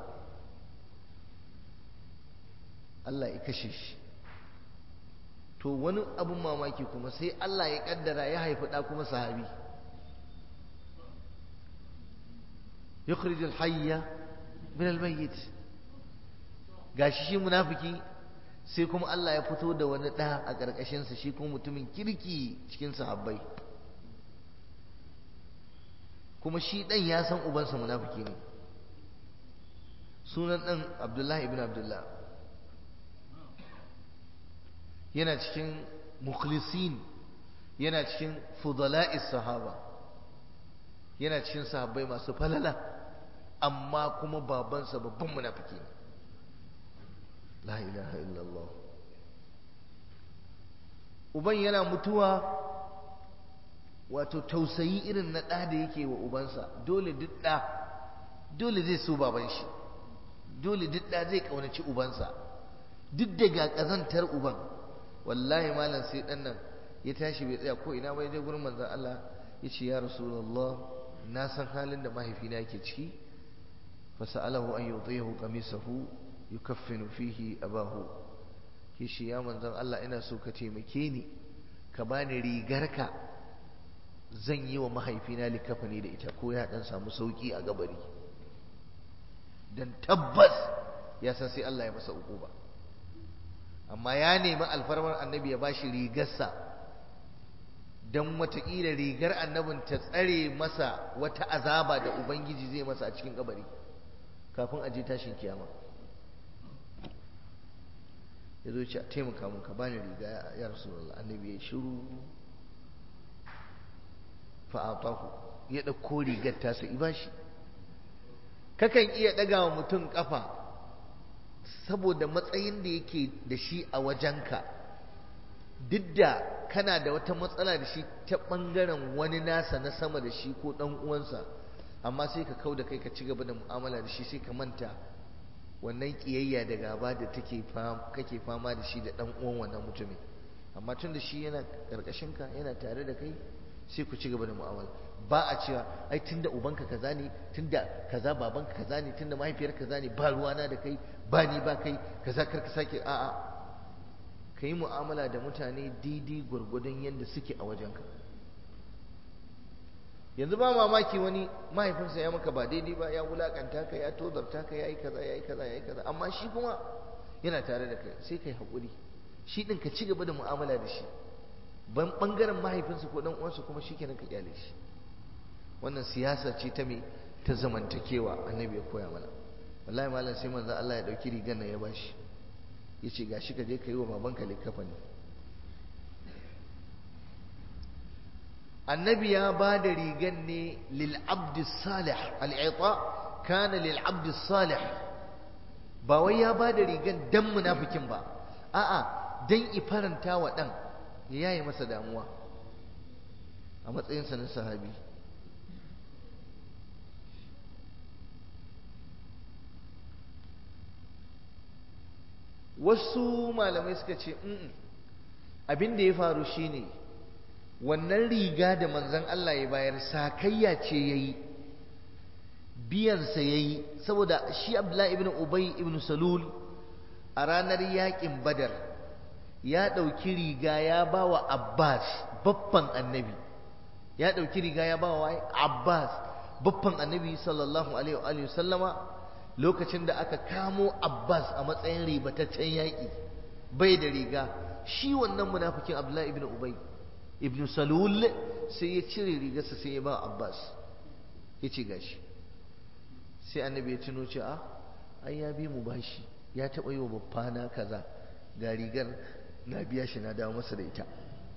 Allah ya kashe shi to wani abun mamaki kuma sai Allah ya kaddara ya haifi ɗa kuma sahabi yukhrijul hayya min al-mayyit gashi shi munafiki sai kuma Allah ya fito da wani ɗa a ƙarƙashinsa shi kuma mutumin kirki cikin sahabbai kuma shi ɗan ya san ubansa munafiki ne sunan ɗan abdullahi ibn abdullah yana cikin mukhlisin yana cikin fudala'is sahaba yana cikin sahabbai masu falala amma kuma babansa babban munafiki ne la ilaha illallah uban yana mutuwa wato tausayi irin na ɗa da yake wa ubansa dole duk ɗa dole zai so baban shi dole duk ɗa zai ƙaunaci ubansa duk da ga ƙazantar uban wallahi malam sai ɗan nan ya tashi bai tsaya ko ina bai je gurin manzon Allah ya ce ya rasulullah na san halin da mahaifina yake ciki fasa'alahu an yutihu qamisahu yukaffinu fihi abahu kishi ya manzon Allah ina so ka taimake ni ka bani rigarka zan yi wa mahaifina likafani da ita ko ya dan samu sauki a gabari dan tabbas ya san sai Allah ya masa ukuba amma ya nemi alfarmar annabi ya bashi rigarsa dan wataƙila rigar annabin ta tsare masa wata azaba da ubangiji zai masa a cikin kabari kafin a je tashin kiyama ya zo ce a taimaka mun ka bani riga ya rasulullah annabi ya shiru fa'atahu ya ɗauko rigar tasa i bashi kakan iya ɗaga wa mutum ƙafa saboda matsayin da yake da shi a wajenka duk da kana da wata matsala da shi ta ɓangaren wani nasa na sama da shi ko ɗan uwansa amma sai ka kau da kai ka ci gaba da mu'amala da shi sai ka manta wannan kiyayya da gaba da take kake fama da shi da dan uwan wannan mutumin amma tun da shi yana karkashin ka yana tare da kai sai ku ci gaba da mu'amala ba a cewa ai tunda ubanka kaza ne tunda kaza babanka kaza ne tunda mahaifiyar kaza ne ba ruwana da kai ba ni ba kai kaza kar ka sake a'a ka yi mu'amala da mutane daidai gwargwadon yadda suke a wajenka yanzu ba mamaki wani mahaifinsa ya maka ba daidai ba ya wulakanta ka ya tozarta ka ya yi kaza ya yi kaza ya yi kaza amma shi kuma yana tare da kai sai ka yi haƙuri shi ɗin ka ci gaba da mu'amala da shi ban ɓangaren mahaifinsa ko ɗan uwansa kuma shi kenan ka kyale shi wannan siyasa ce ta me ta zamantakewa annabi ya koya mana wallahi malam sai manzo Allah ya dauki rigar nan ya bashi yace gashi ka je ka yi wa babanka likafani annabi ya ba da rigar ne lil abd salih al-ita kana lil abd salih ba wai ya ba da rigar dan munafikin ba a'a dan ifaranta wa dan ya yaye masa damuwa a matsayinsa na sahabi wasu malamai suka ce abin da ya faru shine wannan riga da manzon Allah ya bayar sakayya ce yayi biyansa yayi saboda shi Abdullahi ibn Ubay ibn Salul a ranar yakin Badar ya ɗauki riga ya ba wa Abbas babban annabi ya ɗauki riga ya ba wa Abbas babban annabi sallallahu alaihi wa sallama lokacin da aka kamo Abbas a matsayin ribataccen yaƙi bai da riga shi wannan munafikin Abdullahi ibn Ubay ibn Salul sai ya cire rigarsa sai ya ba Abbas ya ce gashi sai annabi ya tuno ce a ai ya bi mu bashi ya taɓa yi wa babbana kaza ga rigar na biya shi na dawo masa da ita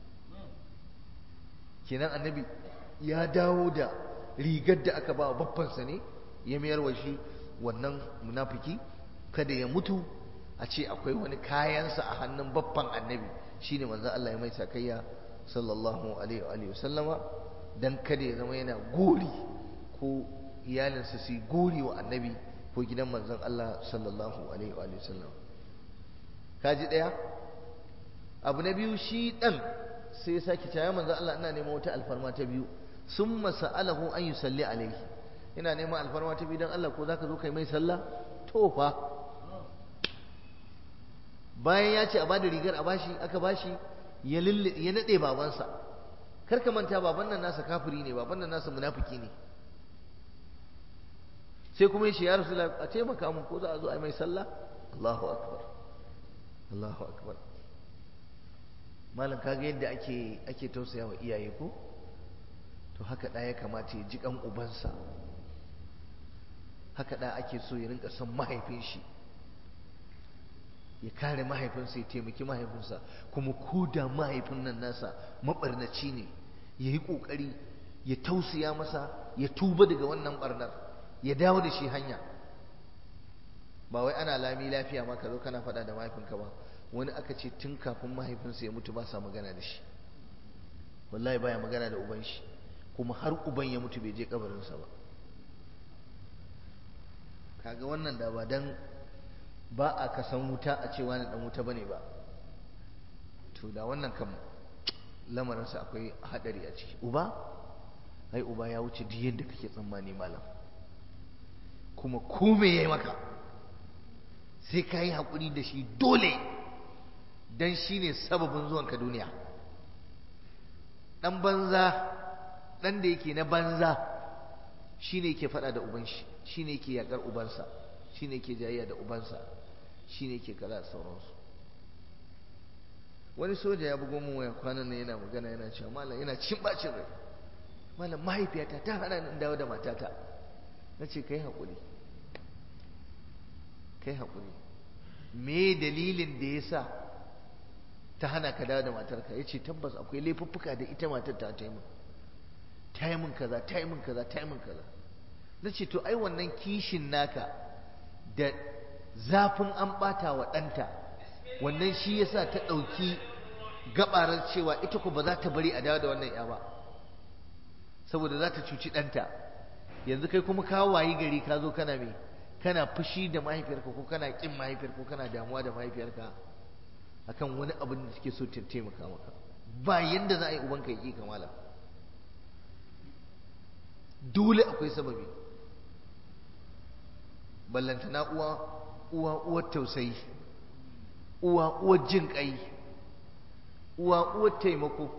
kenan annabi ya dawo da rigar da aka ba wa babbansa ne ya mayar wa shi wannan munafiki kada ya mutu a ce akwai wani kayansa a hannun babban annabi shine manzon Allah ya mai sakayya sallallahu alaihi wa sallama dan kada ya zama yana gori ko iyalinsa su yi gori wa annabi ko gidan manzon Allah sallallahu alaihi wa sallam kaji daya abu na biyu shi dan sai ya sake cewa manzon Allah ina neman wata alfarma ta biyu summa sa'alahu an yusalli alaihi ina neman alfarma ta biyu dan Allah ko zaka zo kai mai sallah to fa bayan ya ce a bada rigar a bashi aka bashi ya ya nade babansa kar ka manta baban nan nasa kafiri ne baban nan nasa munafiki ne sai kuma yace ya rasulullah a taimaka mun ko za a zo a yi mai sallah Allahu akbar Allahu akbar malam kaga yadda ake ake tausaya wa iyaye ko to haka da ya kamata ya ji kan ubansa haka da ake so ya rinka son mahaifin shi ya kare mahaifinsa ya taimaki mahaifinsa kuma ko da mahaifin nan nasa mabarnaci ne ya yi ƙoƙari ya tausaya masa ya tuba daga wannan barnar ya dawo da shi hanya ba wai ana lami lafiya ma ka zo kana faɗa da mahaifinka ba wani aka ce tun kafin mahaifinsa ya mutu ba sa magana da shi wallahi baya magana da uban shi kuma har uban ya mutu bai je kabarinsa ba kaga wannan da ba dan ba a kasan wuta a cewa na dan wuta bane ba to da wannan kam lamarinsa akwai hadari a ciki uba ai uba ya wuce duk yadda kake tsammani malam kuma ko me yayi maka sai ka yi haƙuri da shi dole dan shi ne sababin zuwanka duniya ɗan banza ɗan da yake na banza shi ne yake faɗa da uban shi shi ne yake yaƙar ubansa shi ne yake jayayya da ubansa shi ne yake kaza da sauransu wani soja ya bugo min waya kwanan nan yana magana yana cewa malam yana cin bacin rai malam mahaifiyata ta hana ni dawo da matata na ce kai haƙuri kai haƙuri me dalilin da ya sa ta hana ka dawo da matarka ya ce tabbas akwai laifuffuka da ita matar ta ta yi min ta yi min kaza ta yi min kaza ta yi min kaza na ce to ai wannan kishin naka da zafin an ɓata wa ɗanta wannan shi ya sa ta ɗauki gabarar cewa ita ko ba za ta bari a dawo da wannan ya ba saboda za ta cuci ɗanta yanzu kai kuma ka wayi gari ka zo kana me kana fushi da mahaifiyarka ko kana kin mahaifiyarka ko kana damuwa da mahaifiyarka akan wani abin da take so ta taimaka maka ba yanda za a yi ubanka ya ƙi kamala dole akwai sababi ballantana uwa uwa uwar tausayi uwa uwar jin ƙai uwa uwar taimako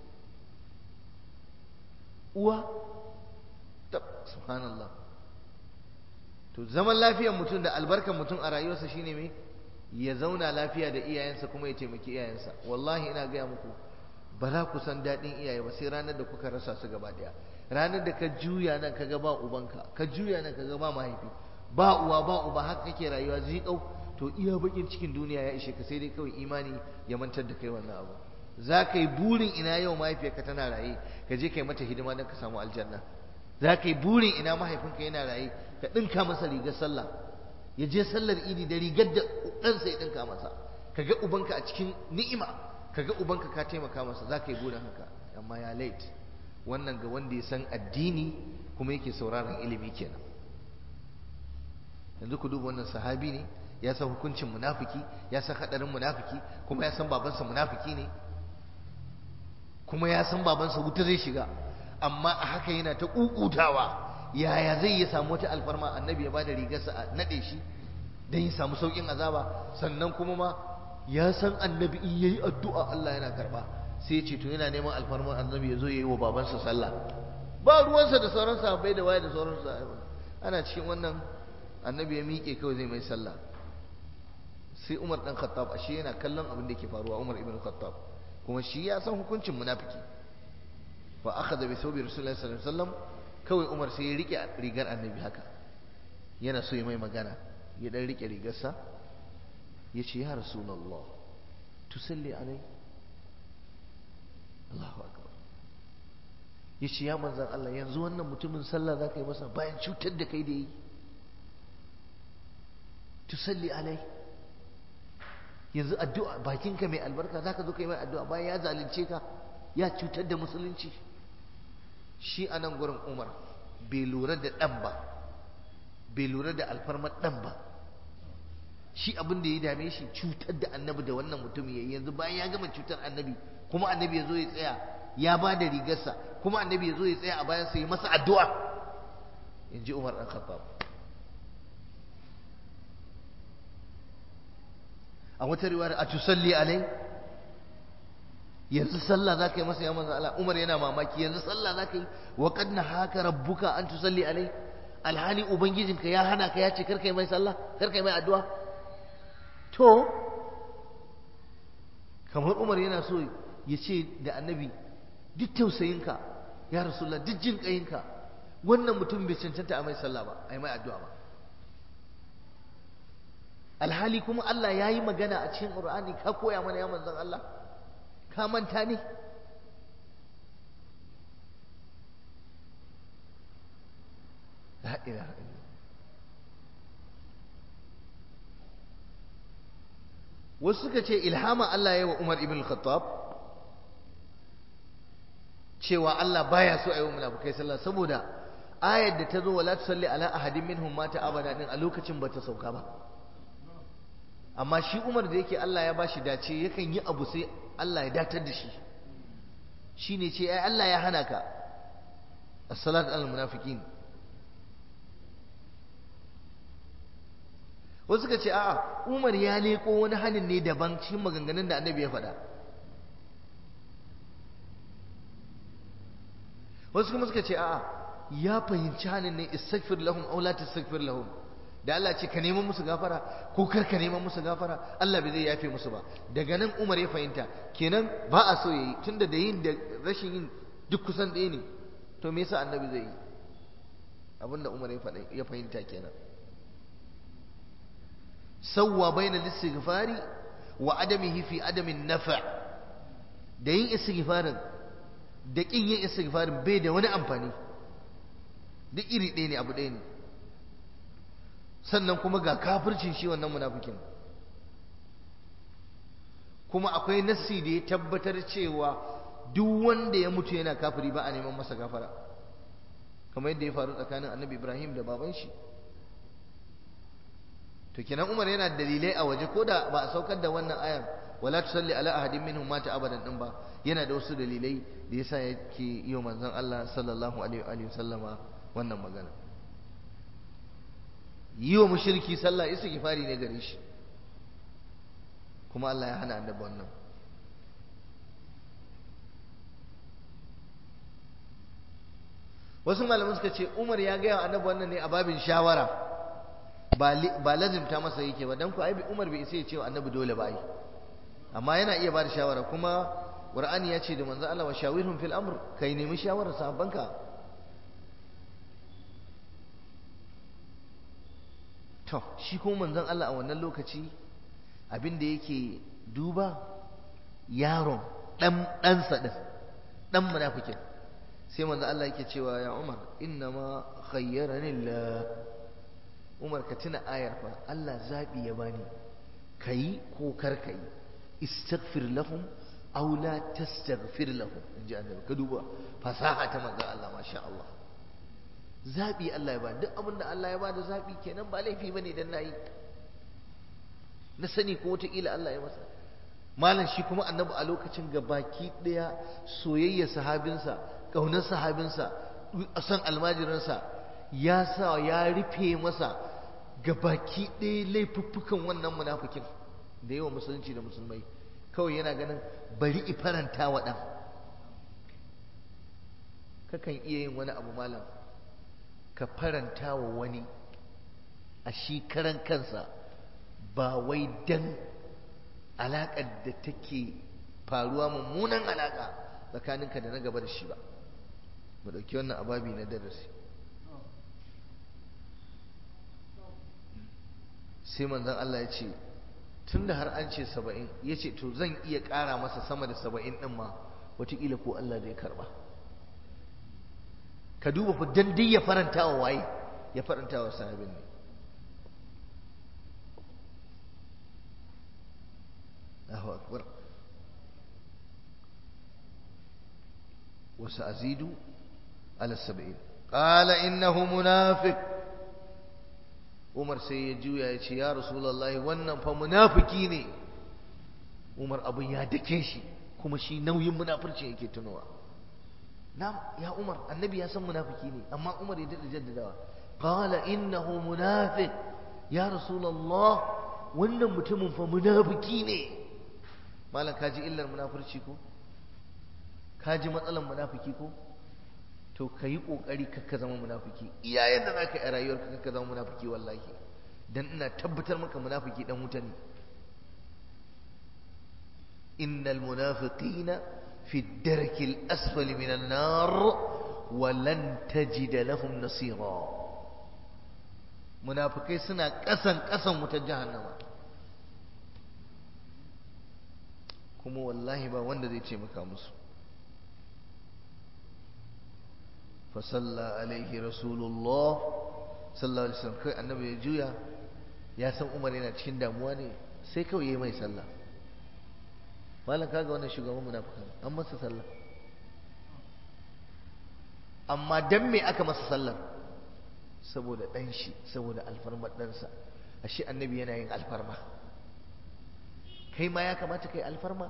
uwa ta subhanallah to zaman lafiyar mutum da albarkar mutum a rayuwarsa shine me ya zauna lafiya da iyayensa kuma ya taimaki iyayensa wallahi ina gaya muku ba za ku san daɗin iyaye ba sai ranar da kuka rasa su gaba ɗaya ranar da ka juya nan ka ga ba ubanka ka juya nan ka ga ba mahaifi ba uwa ba uba haka kake rayuwa zikau to iya bakin cikin duniya ya ishe ka sai dai kawai imani ya mantar da kai wannan abu za ka yi burin ina yau mahaifiyarka tana raye ka je ka yi mata hidima don ka samu aljanna za ka yi burin ina mahaifinka yana raye ka ɗinka masa rigar sallah ya je sallar idi da rigar da ɗansa ya ɗinka masa ka ga ubanka a cikin ni'ima ka ga ubanka ka taimaka masa za ka yi burin haka amma ya late wannan ga wanda ya san addini kuma yake sauraron ilimi kenan yanzu ku duba wannan sahabi ne ya san hukuncin munafiki ya san hadarin munafiki kuma ya san babansa munafiki ne kuma ya san babansa wuta zai shiga amma a haka yana ta kukutawa yaya zai ya samu wata alfarma annabi ya bada rigarsa a nade shi dan ya samu saukin azaba sannan kuma ma ya san annabi in yayi addu'a Allah yana karba sai ya ce to yana neman alfarma annabi ya zo yayi wa babansa sallah ba ruwansa da sauran sahabbai da waye da sauran sahabbai ana cikin wannan annabi ya miƙe kawai zai mai sallah sai Umar dan Khattab ashe yana kallon abin da ke faruwa Umar ibn Khattab kuma shi ya san hukuncin munafiki wa akhadha bi thawbi rasulullahi sallallahu alaihi wasallam kawai Umar sai ya rike rigar annabi haka yana so ya mai magana ya dan rike rigarsa ya ce ya rasulullah tusalli alai Allahu akbar ya ce ya manzan Allah yanzu wannan mutumin sallah za ka yi masa bayan cutar da kai da yi tusalli alai yanzu addu'a bakinka mai albarka za ka zo ka yi mai addu'a bayan ya zalunce ka ya cutar da musulunci shi a nan gurin umar bai lura da ɗan ba bai lura da alfarmar ɗan ba shi abin da ya dame shi cutar da annabi da wannan mutum ya yanzu bayan ya gama cutar annabi kuma annabi ya zo ya tsaya ya ba da rigarsa kuma annabi ya zo ya tsaya a bayan sa ya masa addu'a in ji umar ɗan khattab a wata riwayar a tusalli alai yanzu sallah za ka yi masa ya manzo Allah Umar yana mamaki yanzu sallah za ka yi wa qad haka rabbuka an tusalli alai alhali ubangijinka ya hana ka ya ce kar kai mai sallah kar kai mai addu'a to kamar Umar yana so ya ce da annabi duk tausayinka ya rasulullah duk jin kayinka wannan mutum bai cancanta a mai sallah ba a mai addu'a ba alhali kuma Allah ya yi magana a cikin Qur'ani ka koya mana ya manzon Allah ka manta ne la ilaha wasu suka ce ilhama Allah ya yi wa Umar ibn Khattab cewa Allah baya so a yi wa munafukai sallah saboda ayar da ta zo wala tusalli ala ahadin minhum mata abada din a lokacin bata sauka ba amma shi Umar da yake Allah ya bashi dace yakan yi abu sai Allah ya datar da shi shine ce ai Allah ya hana ka as-salat al-munafiqin wasu suka ce a'a Umar ya leko wani hanin ne daban cikin maganganun da Annabi ya faɗa wasu kuma suka ce a'a ya fahimci hanin ne istaghfir lahum aw la tastaghfir lahum da Allah ce ka neman musu gafara ko kar ka neman musu gafara Allah bai zai yafe musu ba daga nan Umar ya fahimta kenan ba a so yayi tunda da yin da rashin yin duk kusan ɗaya ne to me yasa annabi zai yi abinda Umar ya faɗa ya fahimta kenan sawwa baina listighfari wa adamihi fi adamin nafa da yin istighfarin da kin yin istighfarin bai da wani amfani duk iri ɗaya ne abu ɗaya ne sannan kuma ga kafircin shi wannan munafikin kuma akwai nassi da ya tabbatar cewa duk wanda ya mutu yana kafiri ba a neman masa gafara kamar yadda ya faru tsakanin annabi ibrahim da baban shi to kenan Umar yana dalilai a waje ko da ba a saukar da wannan ayar wala tusalli ala ahadin minhum mata abadan din ba yana da wasu dalilai da yasa yake yi wa manzon Allah sallallahu alaihi wa sallama wannan magana yi wa mushriki sallah istighfari ne gare shi kuma Allah ya hana annabi wannan wasu malaman suka ce Umar ya gaya wa annabi wannan ne a babin shawara ba lazimta masa yake ba dan ku ai Umar bai isa ya ce wa annabi dole ba ai amma yana iya ba da shawara kuma Qur'ani ya ce da manzo Allah wa shawirhum fil amr kai nemi shawara sahabbanka to shi kuma manzon Allah a wannan lokaci abin da yake duba yaron dan ɗansa din dan munafikin sai manzo Allah yake cewa ya Umar inna ma khayyarani Allah Umar ka tuna ayar fa Allah zabi ya bani kai ko kar kai istaghfir lahum aw la tastaghfir lahum inji annabi ka duba fasaha ta manzo Allah masha Allah zabi Allah ya ba duk abin da Allah ya ba da zabi kenan ba laifi bane dan nayi na sani ko wata kila Allah ya masa malam shi kuma annabi a lokacin gabaki daya soyayya sahabinsa ƙaunar sahabinsa san almajiransa ya sa ya rufe masa ga baki ɗaya laifuffukan wannan munafikin da yawa musulunci da musulmai kawai yana ganin bari i faranta wa ɗan kakan iya yin wani abu malam ka faranta wa wani a shi karan kansa ba wai dan alaƙar da take faruwa mummunan alaƙa tsakaninka da na gaba da shi ba mu ɗauki wannan ababi na darasi sai manzon Allah ya ce tun da har an ce saba'in ya ce to zan iya ƙara masa sama da saba'in ɗin ma wataƙila ko Allah zai karɓa ka duba fa dan dai ya faranta wa waye ya faranta wa sahabin ne Allahu akbar وسأزيد على السبعين قال إنه منافق Umar sai ya juya ya ce ya Rasulullahi wannan fa munafiki ne Umar abin ya dake shi kuma shi nauyin munafirci yake tunowa na ya Umar annabi ya san munafiki ne amma Umar ya dada jaddadawa qala innahu munafiq ya Rasulullah wannan mutumin fa munafiki ne malam kaji illar munafirci ko kaji matsalan munafiki ko to ka yi ƙoƙari kakka zama munafiki iya yadda za ka yi a rayuwarka kakka zama munafiki wallahi dan ina tabbatar maka munafiki dan wuta ne innal munafiqina fi darki al-asfali min an-nar wa lan tajida lahum nasira munafikai suna ƙasan ƙasan wutar jahannama kuma wallahi ba wanda zai ce maka musu فصلى عليه رسول الله صلى الله عليه وسلم kai annabi ya juya ya san Umar yana cikin damuwa ne sai kawai yayi mai sallah malam kaga wannan shugaban munafikan an masa sallah amma dan me aka masa sallar saboda dan shi saboda alfarmar ɗansa ashe annabi yana yin alfarma kai ma ya kamata kai alfarma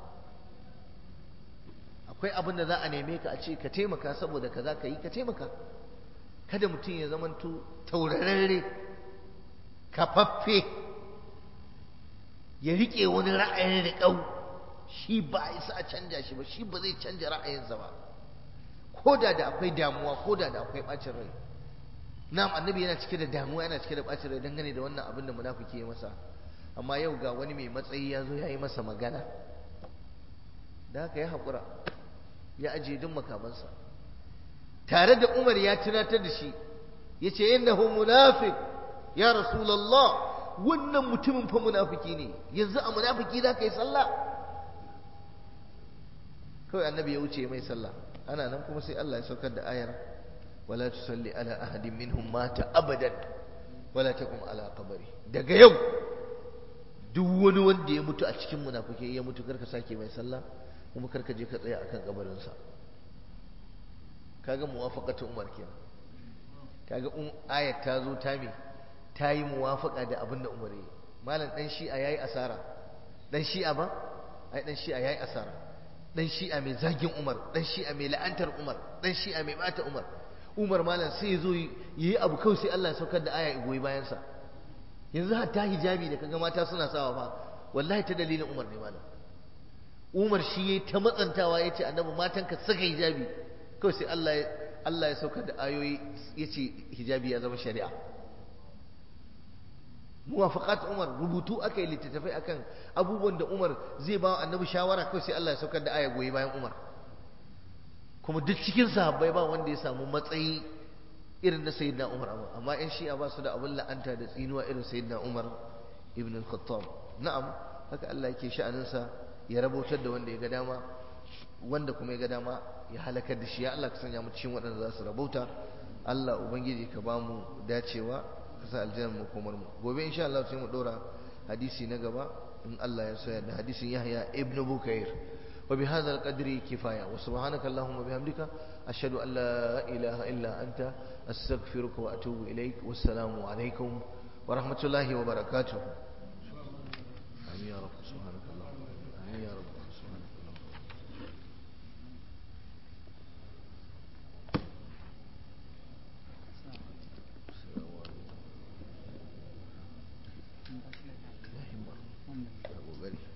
akwai abin da za a neme ka a ce ka taimaka saboda ka za ka yi ka taimaka kada mutum ya zamanto taurararre kafaffe ya riƙe wani ra'ayin riƙau shi ba a isa a canja shi ba shi ba zai canja ra'ayinsa ba ko da da akwai damuwa ko da da akwai ɓacin rai na'am annabi yana cike da damuwa yana cike da ɓacin rai dangane da wannan abin da munafiki ya masa amma yau ga wani mai matsayi ya zo ya yi masa magana da haka ya haƙura ya ajiye duk makamansa tare da umar ya tunatar da shi ya ce innahu munafiq ya rasulallah wannan mutumin fa munafiki ne yanzu a munafiki za ka yi sallah kawai annabi ya wuce mai sallah ana nan kuma sai Allah ya saukar da ayar wala tusalli ala ahadin minhum mata abadan wala taqum ala qabri daga yau duk wani wanda ya mutu a cikin munafiki ya mutu karka sake mai sallah kuma karka je ka tsaya akan kabarinsa kaga muwafaqatu umar kenan kaga um ayat ta zo ta me ta yi muwafaka da abin da umar yi malam dan shi'a yayi asara dan shi'a ba ai dan shi'a yayi asara dan shi'a mai zagin umar dan shi'a mai la'antar umar dan shi'a mai bata umar umar malam sai ya zo yi abu kawai sai Allah ya saukar da aya goyi bayan sa yanzu hatta hijabi da kaga mata suna sawa fa wallahi ta dalilin umar ne malam umar shi yayi ta matsantawa yace annabi matanka saka hijabi kawai sai Allah ya Allah ya saukar da ayoyi yace hijabi ya zama shari'a muwafaqat Umar rubutu aka yi littattafai akan abubuwan da Umar zai ba annabi shawara kawai sai Allah ya saukar da aya goyi bayan Umar kuma duk cikin sahabbai ba wanda ya samu matsayi irin na sayyidina Umar amma ƴan shi'a ba su da abin la'anta da tsinuwa irin sayyidina Umar ibn al-Khattab na'am haka Allah yake sha'aninsa ya rabotar da wanda ya ga dama wanda kuma ya ga dama ya halakar da shi ya Allah ka sanya mu cikin waɗanda za su rabauta Allah ubangiji ka ba mu dacewa ka sa aljanna mu komar mu gobe insha Allah sai mu dora hadisi na gaba in Allah ya so ya da hadisin Yahya ibn Bukair wa bi hadha al-qadri kifaya wa subhanaka allahumma bihamdika ashhadu an la ilaha illa anta astaghfiruka wa atubu ilaik wassalamu alaikum wa rahmatullahi wa barakatuh amin ya rabb subhanaka allahumma amin ya rabb subhanaka allahumma Alhamdulillah.